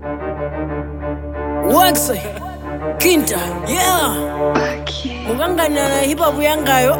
Waxa Kinta yeah mukangana na hip hop yangayo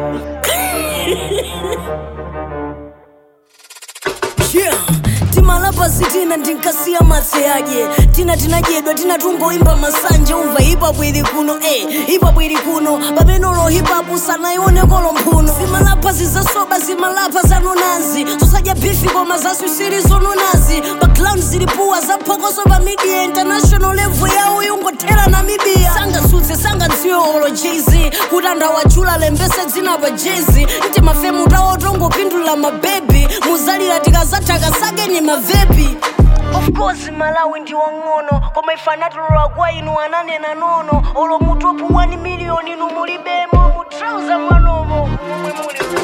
yeah timalapa sitina ndinkasiya matseyaje tina tinadyedwa tina tungoimba masanje umva hipapu ili kuno eh, hipapu ili kuno pamenolo hipapu sanayionekolo mphuno zimalapa zizasoba zimalapa zanonazi zosadya bifi koma zaswisiri zononazi pa ground zilipuwa zaphokoso pa media international level yawo yungothera namibia sangasutse sangadziwe olo jz kuti anthu awachula lembese dzina pa jezi nti mafemu tawo tongopindulira mabebi muzalira tikazathaka sake ni mavepi of course malawi ndi wang'ono koma ife anatolola kwa inu ananena nono olo mutopu 1 miliyoni inu mulibemo mutrauza mwanomo momwe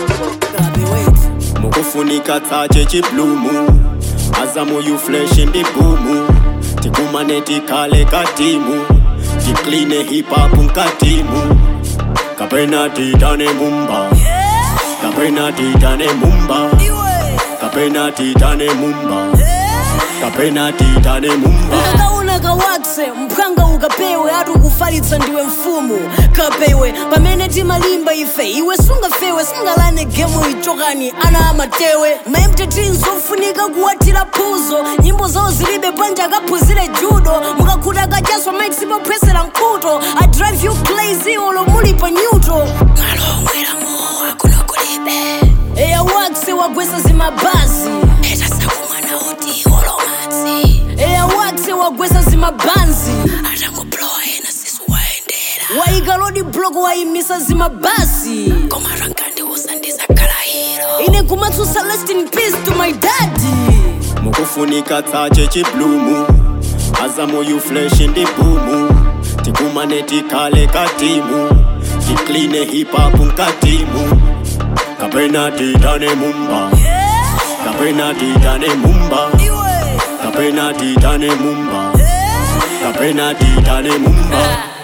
muli mukufunika tsache chiplumu azamu yufleshi ndi bumu tikumane tikhale katimu tikline hipapu nkatimu kapena titane mumba kapena titane mumba iwe kapena titane mumba kapena titane mumba ukakaona kawakse mphanga ukapewe ati ukufalitsa ndiwe mfumu kapewe pamene timalimba ife iwe sungafewe singalane gemu ichokani ana amatewe maemteti zofunika kuwatira phuzo nyimbo zawo zilibe panja akaphunzire judo mukakhuta kachaswa maikisipophwesera mkhuto i drive you crazy olo muli pa nyuto malomwera mowa kuno kulibe eya wakse wagwesa zimabhazi etasakumwana oti olomadzi eya wakse wagwesa zimabanzi atangoplowa ena sisu waendera waika lodi blok wayimisa zimabasi koma rangandi usandizakhala hiro ine kumatsusa rest in peace to my daddy mukufunika tsache chiplumu azamu yufleshi ndi bumu tikumane tikhale katimu tikline hipapu nkatimu kapena titane mumba kapena titane mumba iwe kapena titane mumba kapena titane mumba